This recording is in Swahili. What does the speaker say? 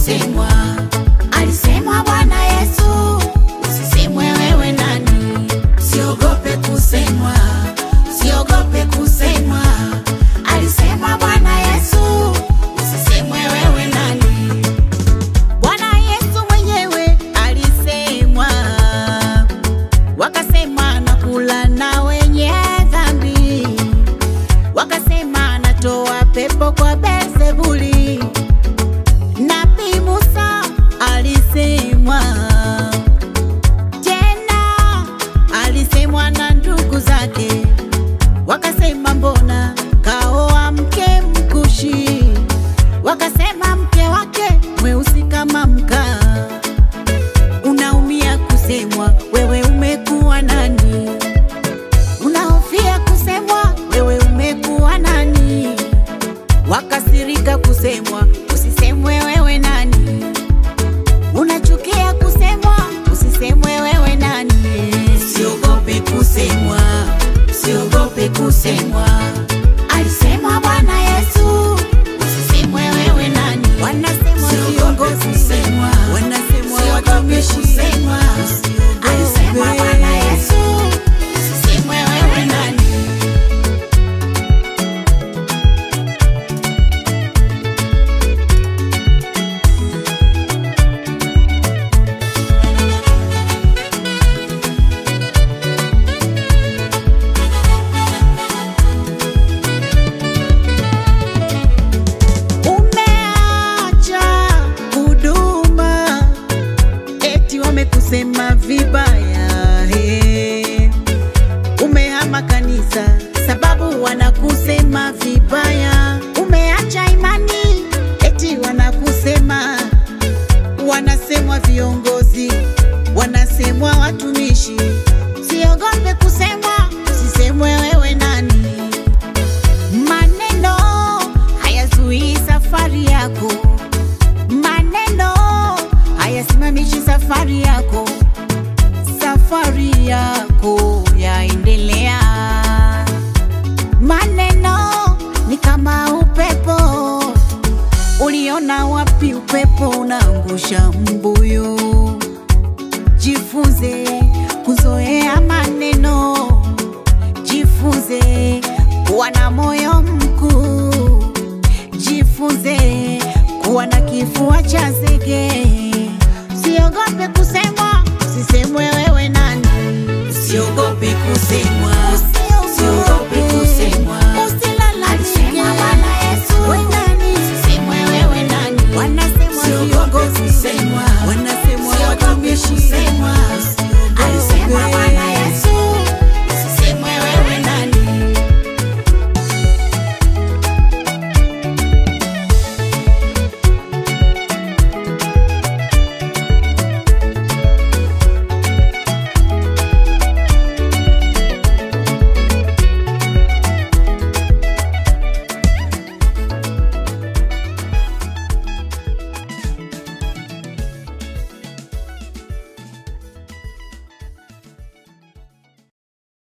kusemwa, alisemwa Bwana Yesu, usisemwe wewe nani. Siogope kusemwa, siogope kusemwa, alisema Bwana Yesu, usisemwe wewe nani. Bwana Yesu mwenyewe alisemwa, wakasema nakula na wenye dhambi, wakasema anatoa pepo kwa Beelzebuli. Nabii Musa alisemwa tena, alisemwa na ndugu zake, wakasema mbona kaoa mke mkushi, wakasema mke wake mweusi kama mkaa. Unaumia kusemwa, wewe umekuwa nani? Unahofia kusemwa, wewe umekuwa nani? Wakasirika kusemwa, usisemwe wewe nani? Unachukia kusemwa, usisemwe wewe nani? Siogope kusemwa, siogope kusemwa, alisema Bwana Yesu, usisemwe wewe nani? Wanasemwa viongozi, wanasemwa watumishi, alisema Bwana Yesu, usisemwe wewe nani? Umeacha huduma eti wamekusema vibaya he. Umehama kanisa sababu wanakusema vibaya. Umeacha imani eti wanakusema, wanasemwa viongozi, wanasemwa watumishi. Siogope kusemwa, usisemwe wewe nani. Maneno hayazuii safari yako, maneno hayasimamishi safari yako, safari yako yaendelea. Maneno ni kama upepo, uliona wapi upepo unaangusha mbuyu? Jifunze kuzoea maneno jifunze kuwa na moyo mkuu, jifunze kuwa na kifua cha zege. Siogope kusemwa, usisemwe wewe nani. Siogope kusemwa,